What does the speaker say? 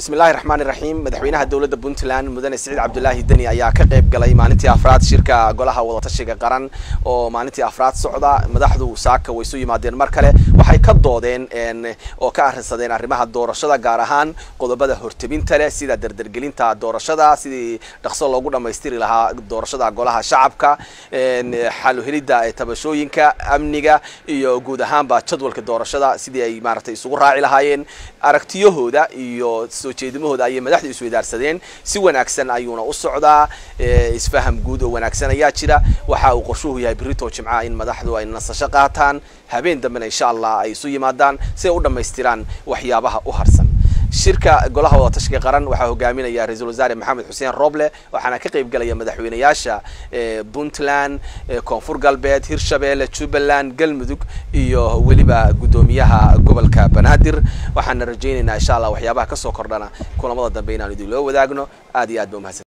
bismillahi raxmaani raxiim madaxweynaha dowladda puntland mudane siciid cabdulaahi deni ayaa ka qayb galay maalintii afraad shirka golaha wadatashiga qaran oo maalintii afraad socda madaxdu saaka way isu yimaadeen mar kale waxay ka doodeen oo ka arrinsadeen arrimaha doorashada gaar ahaan qodobada hortebinta leh sida dardargelinta doorashada sidii dhaqso loogu dhamaystiri lahaa doorashada golaha shacabka xaluhelidda tabashooyinka amniga iyo guud ahaanba jadwalka doorashada sidii ay maaragtay isugu raaci lahaayeen aragtiyahooda iyo soo jeedimahooda ayay madaxdu isweydaarsadeen si wanaagsan ayuuna u socdaa isfaham guud oo wanaagsan ayaa jira waxa uu qorshuhu yahay berito jimcaha in madaxdu ay nasasho qaataan habeen dambena insha allah ay isu yimaadaan si ay u dhammaystiraan waxyaabaha u harsan shirka golaha wadatashiga qaran waxaa hogaaminaya ra-iisul wasaare maxamed xuseen roble waxaana ka qayb galaya madaxweynayaasha puntland koonfur galbeed hirshabeelle jubbaland galmudug iyo weliba guddoomiyaha gobolka banaadir waxaana rajaynaynaa insha allah waxyaabaha kasoo kordhana kulamada dambe inaan idin loo wadaagno aad iyo aad ba umahadsan